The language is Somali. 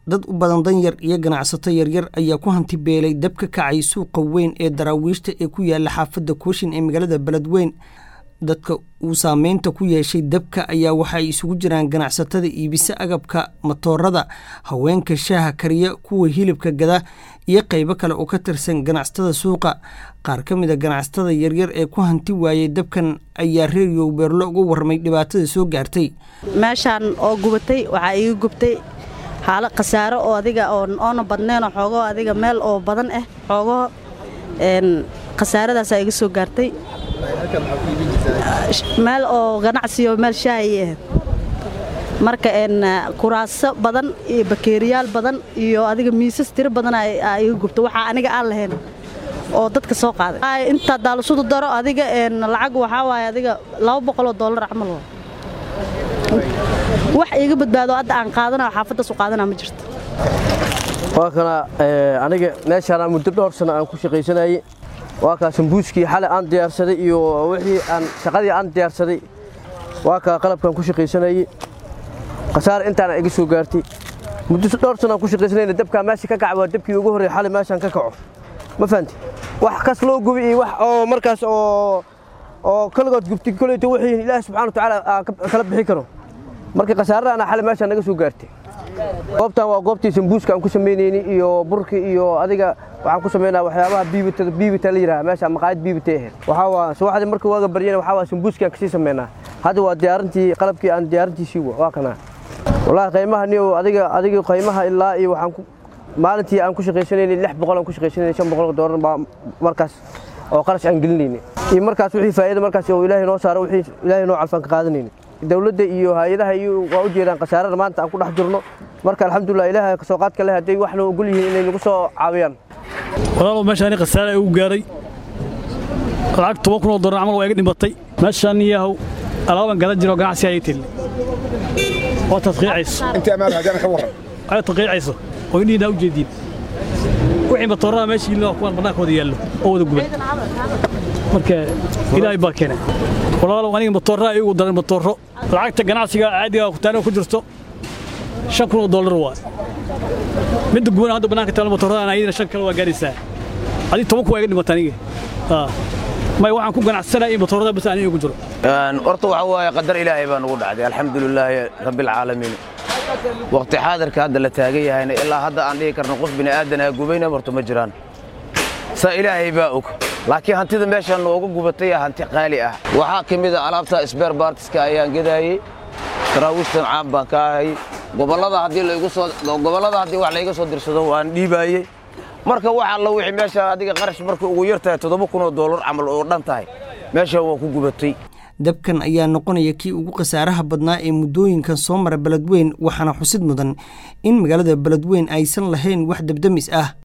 dad u badan danyar iyo ganacsato yaryar ayaa ku hanti beelay dab ka kacay suuqa weyn ee daraawiishta ee ku yaala xaafadda kooshin ee magaalada beledweyn dadka uu saameynta ku yeeshay dabka ayaa waxaay isugu jiraan ganacsatada iibisa agabka matoorada haweenka shaaha kariya kuwa hilibka gada iyo qaybo kale oo ka tirsan ganacsatada suuqa qaar ka mid a ganacsatada yaryar ee ku hanti waayey dabkan ayaa reeriyow beerlo uga warramay dhibaatada soo gaartay meeshaan oo gubatay waxaa iiga gubtay xaalo khasaaro oo adiga oona badneenoo xoogoo adiga meel oo badan ah xoogoo khasaaradaasaa iga soo gaartay meel oo ganacsiyo meel shaahay ahayd marka kuraaso badan iyo bakeeriyaal badan iyo adiga miisas tiro badan aa iga gubta waxaa aniga aan lahayn oo dadka soo qaaday intaa daalisudu daro adiga lacag waxaa waaye adiga laba boqoloo dollar camal waa wax iiga badbaado hadda aan qaadana xaafaddaas u qaadana ma jirto waa kana aniga meeshaan muddo dhowr sano aan ku shaqaysanayey waa kaa sambuuskii xalay aan diyaarsaday iyo wixii aan shaqadii aan diyaarsaday waa kaa qalabkaan ku shaqaysanayey khasaar intaana iga soo gaartay muddo dhowr sano aan ku shaqaysanayna dabkaa meesha ka kaca waa dabkii ugu horreey xalay meeshaan ka kaco ma fahanti wax kas loo gubi iyo wax oo markaas oo oo kaligood gubtay koleyta wixii ilaahi subxaana watacaala kala bixi karo marka khasaaradaana xalay meeshaan naga soo gaartay goobtan waa goobtii sambuuska aan ku samaynayni iyo burki iyo adiga waxaan ku samaynaa waxyaabaha biibitada biibita la yidhaha meesha maqaayad biibitay ahayd waxaa waa subaxdii marka waaga baryana waxaa waa sambuuskii aan kasii samaynaa hadda waa diyaarintii qalabkii aan diyaarintiisii waa kanaa wallaahi qiimaha niyo adiga adiga qiimaha ilaa iyo waxaan ku maalintii aan ku shaqaysanaynay lix boqol aan ku shaqaysanaynay shan boqol doolar baa markaas oo qarash aan gelinaynay iyo markaas wixii faa'iido markaas oo ilaahay noo saaro wixii ilaahay noo calfaan ka qaadanaynay dawladda iyo hay-adaha iyo waa u jeedaan khasaarada maanta aan ku dhex jirno marka alxamdulilah ilaahay kasoo qaadka leh hadday wax noo ogol yihiin inay nagu soo caawiyaan walaalow meeshaani khasaare igu gaaray lacag toban kun oo dollar camal waa iga dhimatay meeshaan yahow alaaban gadan jiro ganacsi ayay tili oo tadqiicayso ay tadqiicayso oo indhiina u jeediin wixii matooraha meesha yilin waa kuwan bannaankooda yaallo oo wada guban marka ilaahay baa keenay walaalow aniga matooraha igu daran matooro lacagta ganacsiga caadiga kutaano ku jirto shan kun oo dollar waa midda guban hadda bannaanka taalo matoorada ayadina shan kale waa gaaraysaa adiga toban ku waa iga dhimata aniga may waxaan ku ganacsanaya in matoorada bas aniga igu jiro horta waxa waaye qadar ilaahay baa nagu dhacday alxamdulilaahi rabbilcaalamiin waqti xaadirka hadda la taagan yahayna ilaa hadda aan dhihi karno qof bini'aadanaa gubayna horta ma jiraan saa ilaahay baa og laakiin hantida meeshaan nooga gubatay hanti qaali ah waxaa ka mid a alaabta sbeer baartiska ayaan gedaayey daraawiishtan caan baan ka ahay gobollada haddii laygu soo gobollada haddii wax layga soo dirsado waan dhiibaayey marka wax alla wixii meesha adiga qarash markay ugu yar tahay toddoba kun oo doolar camal oo dhan tahay meeshaan waa ku gubatay dabkan ayaa noqonaya kii ugu khasaaraha badnaa ee muddooyinkan soo mara beledweyn waxaana xusid mudan in magaalada beledweyn aysan lahayn wax dabdamis ah